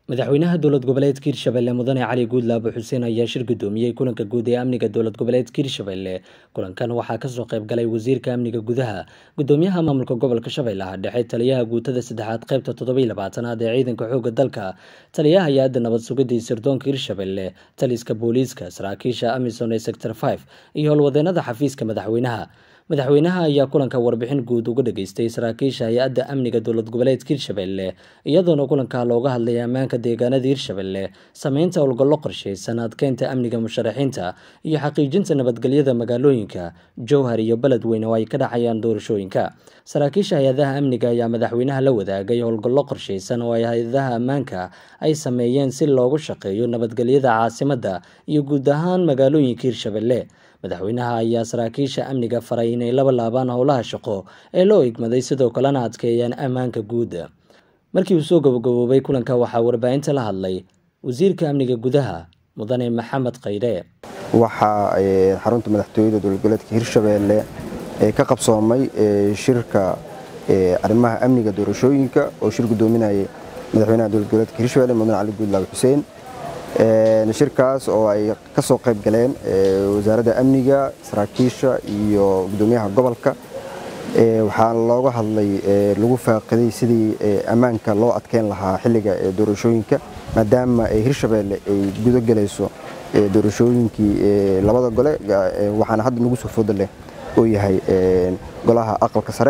madaxweynaha dowlad goboleedka hirshabelle mudane cali guudlaabo xuseen ayaa shir gudoomiyey kulanka guud ee amniga dowlad goboleedka hirshabelle kulankan waxaa kasoo qayb galay wasiirka amniga gudaha gudoomiyaha maamulka gobolka shabeellaha dhexe taliyaha guutada saddexaad qaybta toddobiiy labaatanaad ee ciidanka xooga dalka taliyaha hay-adda nabad sugidda iyo sirdoonka hirshabelle taliska booliiska saraakiisha amison ee sector five iyo howlwadeenada xafiiska madaxweynaha madaxweynaha ayaa kulanka warbixin guud uga dhageystay saraakiisha hay-adda amniga dowlad goboleedka hirshabelle iyadoona kulanka looga hadlay ammaanka deegaanada hirshabelle sameynta howlgallo qorsheysan adkeynta amniga musharaxiinta iyo xaqiijinta nabadgelyada magaalooyinka jowhar iyo beledweyne oo ay ka dhacayaan doorashooyinka saraakiisha hay-adaha amniga ayaa madaxweynaha la wadaagay howlgallo qorsheysan oo ay hay-adaha ammaanka ay sameeyeen si loogu shaqeeyo nabadgelyada caasimadda iyo guud ahaan magaalooyinka hirshabelle madaxweynaha ayaa saraakiisha amniga faray inay laba laabaan howlaha shaqo ee loo igmaday sidoo kalena adkeeyaan ammaanka guud markii uu soo gabagaboobay kulanka waxaa warbaahinta la hadlay wasiirka amniga gudaha mudane maxamed kaydhe waxaa xarunta madaxtooyada dowlad goboleedka hirshabelle ka qabsoomay shirka arrimaha amniga doorashooyinka oo shir gudoominayay madaxweynaha dowlad goboleedka hirshabelle mudane cali guudlaabe xuseen shirkaas oo ay ka soo qayb galeen wasaaradda amniga saraakiisha iyo gudoomiyaha gobolka waxaa looga hadlay lagu faaqiday sidii ammaanka loo adkeyn lahaa xilliga doorashooyinka maadaama hirshabelle ay gudo galayso doorashooyinkii labada gole waxaana hadda nagu soo fooda leh oo yahay golaha aqalka sare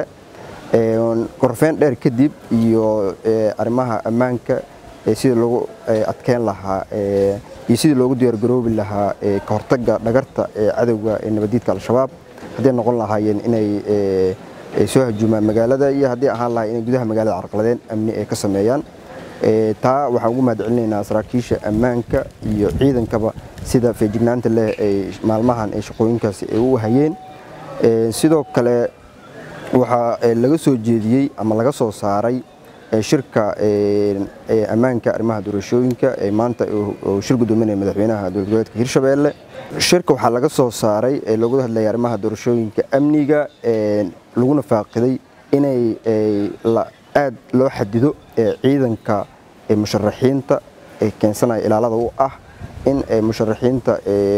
korfeen dheer kadib iyo arrimaha ammaanka sidii loogu adkeyn lahaa iyo sidii loogu diyaargaroobi lahaa ka hortagga dhagarta cadowga ee nabadiidka al-shabaab hadday noqon lahaayeen inay soo hajuumaan magaalada iyo haddii ahaan lahay inay gudaha magaalada carqaladeen amni ay ka sameeyaan taa waxaan ugu mahad celinaynaa saraakiisha ammaanka iyo ciidankaba sida feejignaanta leh ay maalmahan ay shaqooyinkaasi ay u hayeen sidoo kale waxaa laga soo jeediyey ama laga soo saaray shirka ammaanka arrimaha doorashooyinka ee maanta uu shir gudoominaya madaxweynaha dowlad goboleedka hirshabelle shirka waxaa laga soo saaray ee looga hadlaya arrimaha doorashooyinka amniga laguna faaqiday inay aad loo xadido ciidanka musharaxiinta ee keensanaya ilaalada u ah in musharaxiinta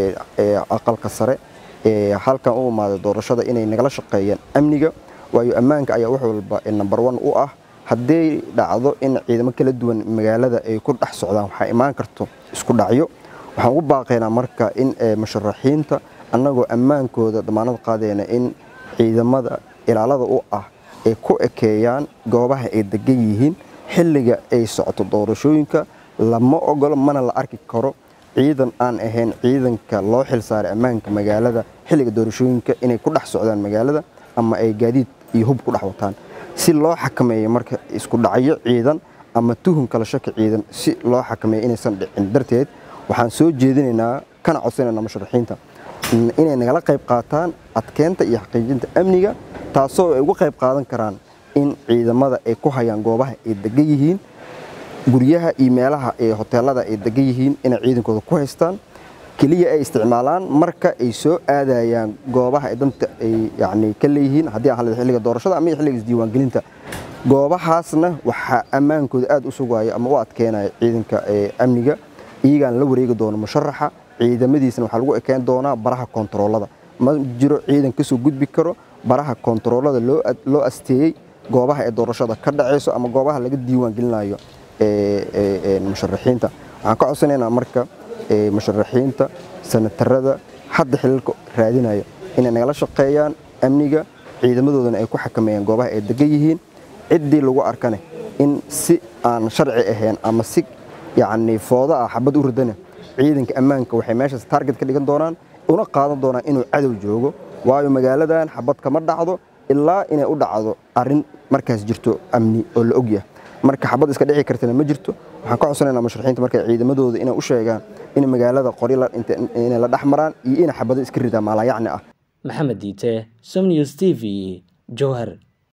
aqalka sare halkan u imaaday doorashada inay nagala shaqeeyaan amniga waayo ammaanka ayaa wax walba number one u ah hadday dhacdo in ciidamo kala duwan magaalada ay ku dhex socdaan waxaa imaan karto isku dhacyo waxaan ugu baaqaynaa marka in musharaxiinta annagoo ammaankooda damaanad qaadeyna in ciidamada ilaalada u ah ay ku ekeeyaan goobaha ay degan yihiin xilliga ay socoto doorashooyinka lama ogolo mana la arki karo ciidan aan ahayn ciidanka loo xilsaaray ammaanka magaalada xilliga doorashooyinka inay ku dhex socdaan magaalada ama ay gaadiid iyo hub ku dhex wataan si loo xakameeyo marka isku dhacyo ciidan ama tuhun kala shaki ciidan si loo xakameeyo inaysan dhicin darteed waxaan soo jeedinaynaa kana codsanaynaa musharaxiinta inay nagala qayb qaataan adkeynta iyo xaqiijinta amniga taasoo ay uga qayb qaadan karaan in ciidamada ay ku hayaan goobaha ay degan yihiin guryaha iyo meelaha ee hoteelada ay degan yihiin inay ciidankooda ku haystaan keliya ay isticmaalaan marka ay soo aadayaan goobaha ay danta ay yani ka leeyihiin haddii aan xilliga doorashada ama xilliga isdiiwaangelinta goobahaasna waxaa ammaankooda aad u sugaya ama u adkeynaya ciidanka amniga iyagaan la wareegi doono musharaxa ciidamadiisna waxaa lagu ekeen doonaa baraha kontaroolada ma jiro ciidan kasoo gudbi karo baraha kontaroolada loo asteeyey goobaha ee doorashada ka dhacayso ama goobaha laga diiwaangelinayo musharaxiinta waxaan ka codsanaynaa marka musharaxiinta sanatarada hadda xilalka raadinaya inay nagala shaqeeyaan amniga ciidamadoodana ay ku xakameeyaan goobaha ay degan yihiin ciddii lagu arkane in si aan sharci ahayn ama si yacni foodo ah xabad u ridana ciidanka ammaanka waxay meeshaas taarget ka dhigan doonaan una qaadan doonaan inuu cadow joogo waayo magaaladan xabad kama dhacdo ilaa inay u dhacdo arrin markaas jirto amni oo la ogyahay marka xabad iska dhici kartana ma jirto waxaan ka codsanaynaa musharaxiinta marka ciidamadooda inay u sheegaan in magaalada qori inay la dhex maraan iyo inay xabado iska ridaan maalayacni ah maxamed diite som news t v jowhar